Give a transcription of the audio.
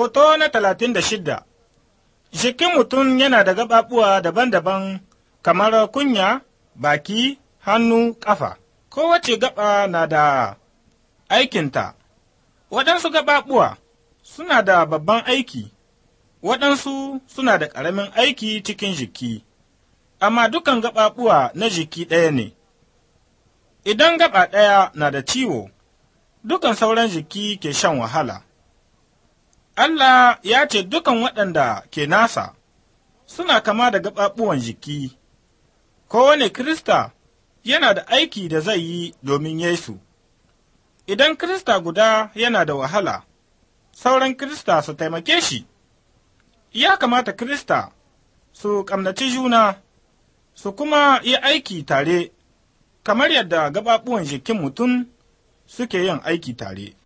Hoto na talatin da shidda Jikin mutum yana da gaɓaɓuwa daban-daban kamar kunya, baki, hannu, ƙafa. Kowace gaɓa na da aikinta. Waɗansu gaɓaɓuwa suna da babban aiki, waɗansu suna da ƙaramin aiki cikin jiki, amma dukan gaɓaɓuwa na jiki ɗaya ne. Idan gaɓa ɗaya na da ciwo, dukan sauran jiki ke shan wahala. Allah ya ce dukan waɗanda ke nasa suna kama da gaɓaɓuwan jiki, kowane Kirista yana da aiki da zai yi domin Yesu. Idan Kirista guda yana da wahala, sauran Kirista su taimake shi, ya kamata Kirista su ƙamnaci juna, su kuma yi aiki tare, kamar yadda gaɓaɓuwan jikin mutum suke yin aiki tare.